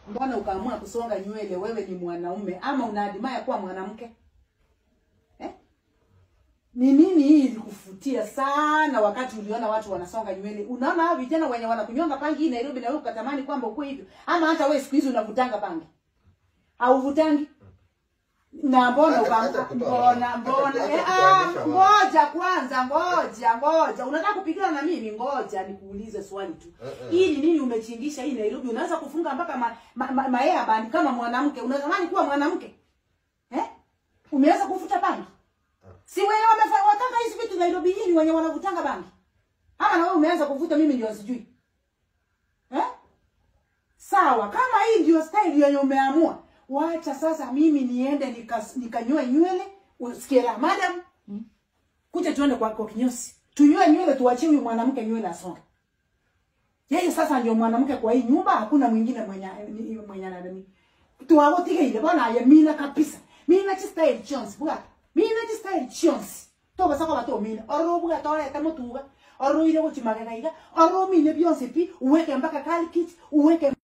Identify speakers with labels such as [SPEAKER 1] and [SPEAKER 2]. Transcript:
[SPEAKER 1] mbona ukaamua kusonga nywele wewe ni mwanaume ama unaadimaya kuwa mwanamke eh? ni nini hii ilikufutia sana wakati uliona watu wanasonga nywele unaona hao vijana wenye wanakunyonga pangi hii nairobi na wewe ukatamani kwamba ukuwe hivyo ama hata wewe siku hizi unavutanga pangi hauvutangi na mbona
[SPEAKER 2] Hata-
[SPEAKER 1] uka-
[SPEAKER 2] hata kutoa-
[SPEAKER 1] mbona
[SPEAKER 2] hata-
[SPEAKER 1] mbona
[SPEAKER 2] hata
[SPEAKER 1] eh,
[SPEAKER 2] kutoanisha
[SPEAKER 1] ah,
[SPEAKER 2] wao.
[SPEAKER 1] ngoja kwanza ngoja ngoja unataka kupigana na mimi ngoja nikuulize swali tu
[SPEAKER 2] Eh, eh.
[SPEAKER 1] hii ni nini umechingisha hii Nairobi unaweza kufunga mpaka ma, ma, ma, maea bandi kama mwanamke unatamani kuwa mwanamke eh umeweza kufuta bangi si wenye wamefanya wataka hizi vitu Nairobi hii ni wenye wanavutanga bangi ama na wewe umeanza kuvuta mimi ndio sijui eh sawa kama hii ndio style yenye umeamua wacha sasa mimi niende nikas- nikanyoe nywele usikie la madam kuja tuende kwa, kwa kinyosi tunyoe nywele tuachie huyu mwanamke nywele asonge yeye sasa ndio mwanamke kwa hii nyumba hakuna mwingine mwenye ni- mwenye nani tuwagotige ile bwana ya mina kabisa mina chi style chance bwa mina chi style chance to basa ko bato mina oro bwa to le tamo tuga oro ile go chimagega iga oro mine bionse pi uweke mpaka kali kit uweke